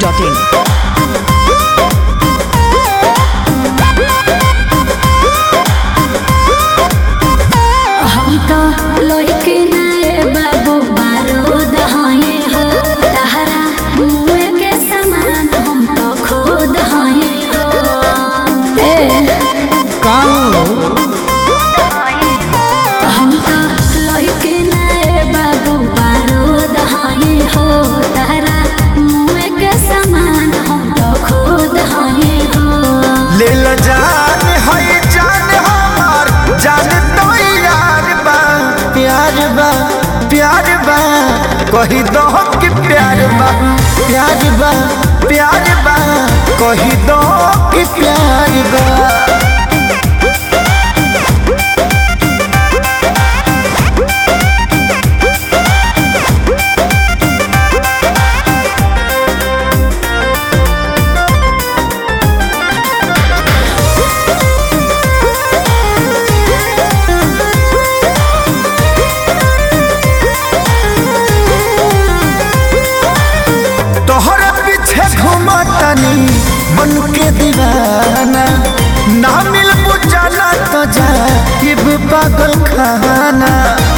in. हम तो लइके नाए बाबू बारूद हये हो तहरा मुए के समान हम तो खुद हये हो ए हम तो लइके नाए बाबू बारूद हये हो तहरा मुए के समान हम तो खुद हये हो ले ल जान है जान हमार जान तो यार बा प्यार बा प्यार बा कही दो कि प्यार बा प्यार बा प्यार बा कही दो कि प्यार बा तोहरा पीछे घूमतनी मन के दीवाना ना मिल बुझाना तो जा पागल खाना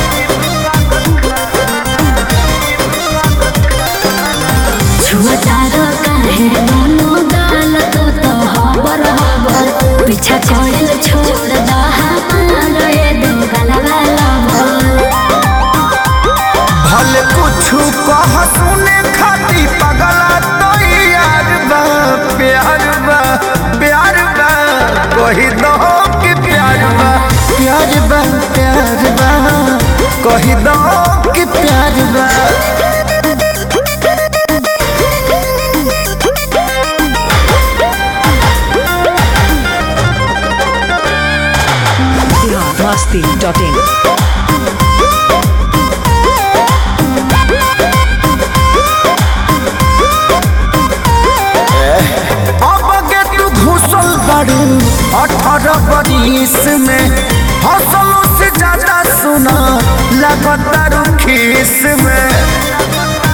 छुअतारो काहे दोनों गाल तो तो हबर हबर पीछा छोड़ल छोड़ दा हमार ये दो गलवा लबर भले कुछ कह सुने खाती पगला तो यार बा प्यार बा प्यार बा कही दो कि प्यार बा प्यार बा प्यार बा कही दो कि प्यार बा Masti.in. अब गे तू घुसल बाड़ू अठारह बरिस में हौसलों से ज्यादा सुना लगातार खीस में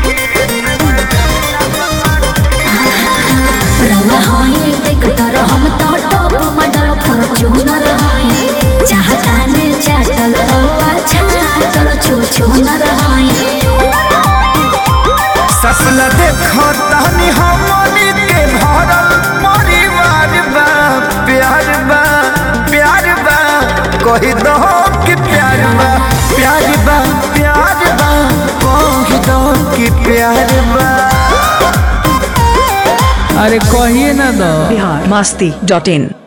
रवा होई देख तर हम तो टॉप मॉडल फॉर्च्यूनर होई चाहता ने चाटल तो अच्छा चल छू छू न रहाई सपना देखो तहनी हमनी के भरल परिवार बा प्यार बा प्यार बा कही दो कि प्यार बा प्यार बा प्यार बा कही दो कि प्यार बा अरे कहिए ना दो Bihar Masti.in.